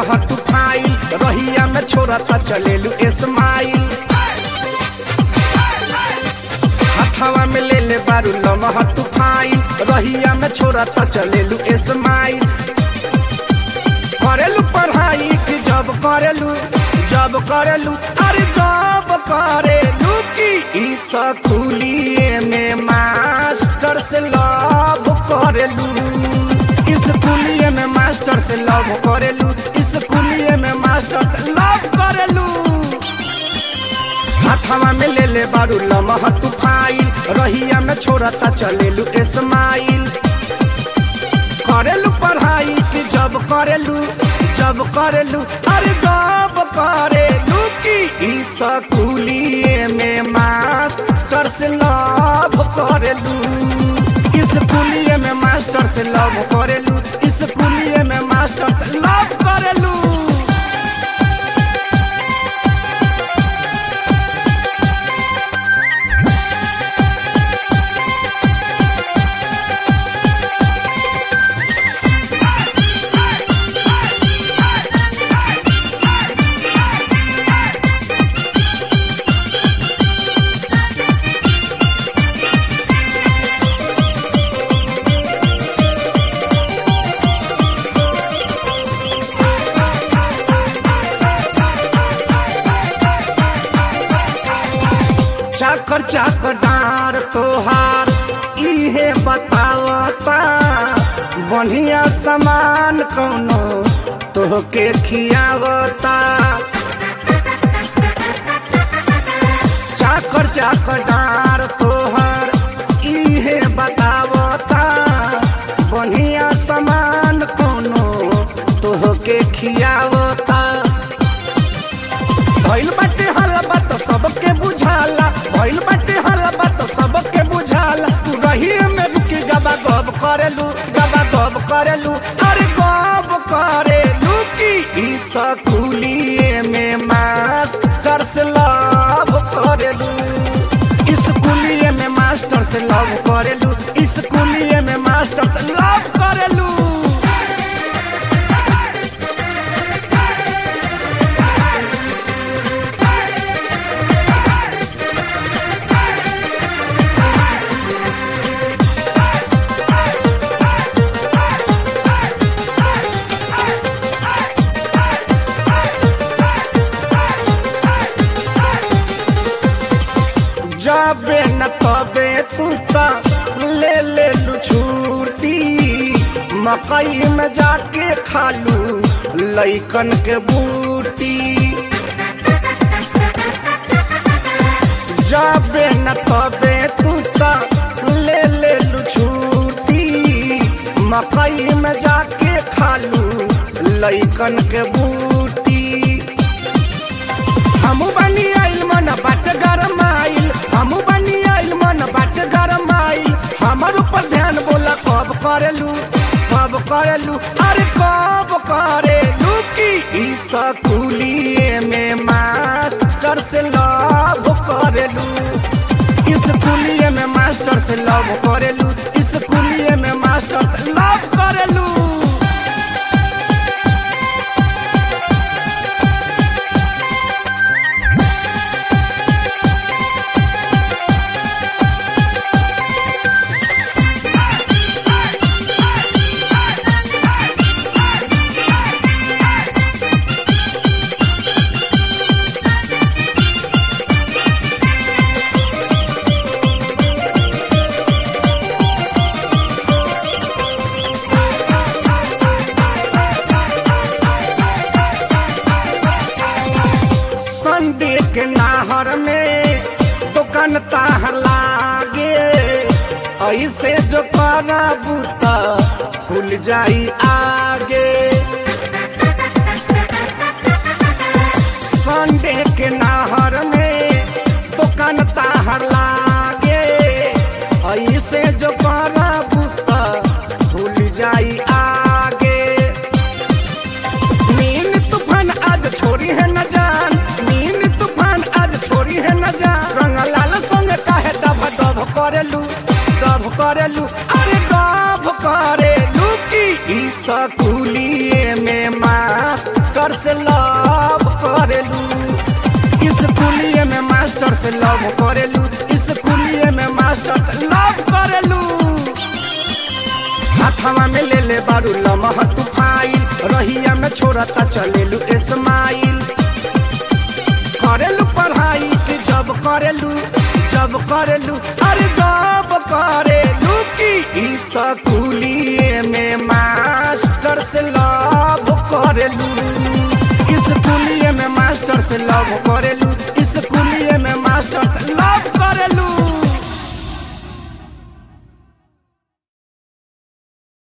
लमहर तू फाइल रहिया में छोड़ता चलेलू स्माइल हथवा में ले ले बारू लमहर तू फाइल रहिया में छोड़ता चलेलू स्माइल करेलू पढ़ाई कि जब करेलू जब करेलू अरे जब करेलू कि ई स्कूलिए में मास्टर से लव करेलू स्कूलिए में मास्टर से लव करेलू स्कूलिए में मास्टर से लव करेलू हाथवा में ले ले बारू लमह तू फाइल रहिया में छोड़ता चलेलू स्माइल करेलू पढ़ाई कि जब करेलू जब करेलू अरे जब करेलू कि ई स्कूलिए में मास्टर से लव करेलू स्कूलिए में मास्टर से लव करेलू स्कूलिए में मास्टर से लव करेलू चाकर चाकर डार तोहार इहे बतावता बढ़िया सामान कौनो तोहके खियावता चाकर चाकर डार तोहार इहे बतावता बढ़िया सामान कौनो तोहके खियावता भइल बाटे हलबा तो सबके बुझाला भइल बाटे हलबा तो सबके बुझाला तू रही में रुकी गबा गब करेलू गबा गब करेलू अरे गब करेलू की ई स्कूलिए में मास्टर से लव करेलू स्कूलिए में मास्टर से लव करेलू स्कूलिए में मास्टर से लव करेलू जाबे न तबे तू ता ले ले लू छूटी मकई में जाके खालू लइकन के बूटी जाबे न तबे तू ता ले ले लू छूटी मकई में जाके खालू लइकन के बूटी हमू बनी आइल मन बाट गरम आइल हमू बनी आइल मन बाट गरम आइल हमर ऊपर ध्यान बोला कब करेलू कब करेलू अरे कब करेलू की ई स्कूलिए में मास्टर से लव करेलू स्कूलिए में मास्टर से लव करेलू स्कूलिए में मास्टर से लव करेलू संडे के नाहर में दुकान ताहर लागे ऐसे जो करबू त खुल जाई आगे संडे के नाहर में दुकान ताहर लागे ऐसे जो करबू त खुल जाई आगे नीन तूफान आज छोड़ी है न जान नीन तूफान आज छोड़ी है न जान रंग लाल संग काहे डब डब करेलू डब करेलू अरे डब करेलू की ई स्कूलिए में मास्टर मास्टर से लव करेलू स्कूलिए में मास्टर से लव करेलू स्कूलिए में मास्टर से लव करेलू हाथवा में ले ले बारू लमह तू फाइल रहिया में छोड़ता चलेलू इस्माइल करेलू पढ़ाई कि जब करेलू जब करेलू अरे जब करेलू की ई स्कूलिए में मास्टर से लव करेलू स्कूलिए में मास्टर से लव करेलू स्कूलिए में मास्टर से लव करे